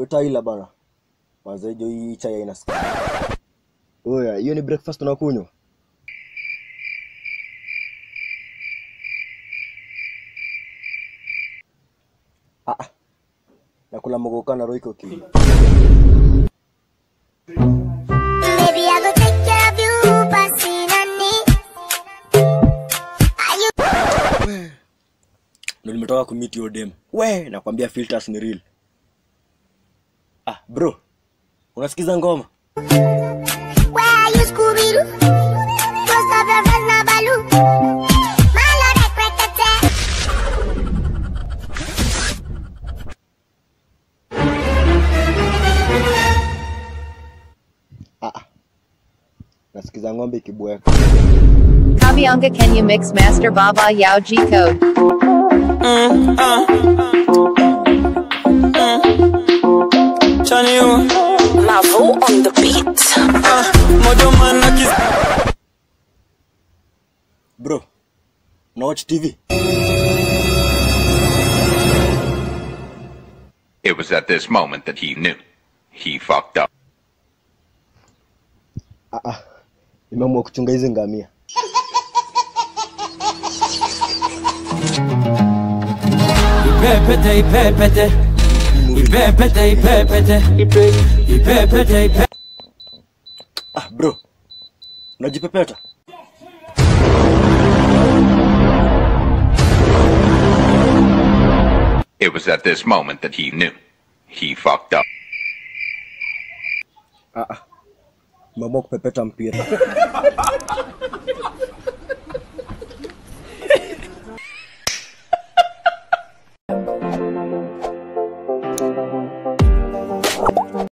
utaila bana mazejo hii chai haina sukari oya hiyo ni breakfast unakunywa ah, ah. nakula mogoka na roiko ki Maybe I go take care of you, Pasinani. Are you ndo nimetoka kumit hiyo dem we nakwambia filters ni real ah bro unasikiza ngoma where are you, Scooby Doo? Most of your friends na Baloo. Malo de Quekete. ah, ah. nasikiza ng'ombe ikibweka Kabyanga Kenya Mix Master Baba Yao G Code. Chani you Mavo on the beat. Mojo man akis bro na watch tv It was at this moment that he knew. He fucked up. ah, ah. nimeamua kuchunga hizi ngamia Ipepete ipepete Ipepete ipepete Ipepete ipepete ah bro unajipepeta It was at this moment that he knew. He fucked up. ah, ah. nimeamua kupepeta mpira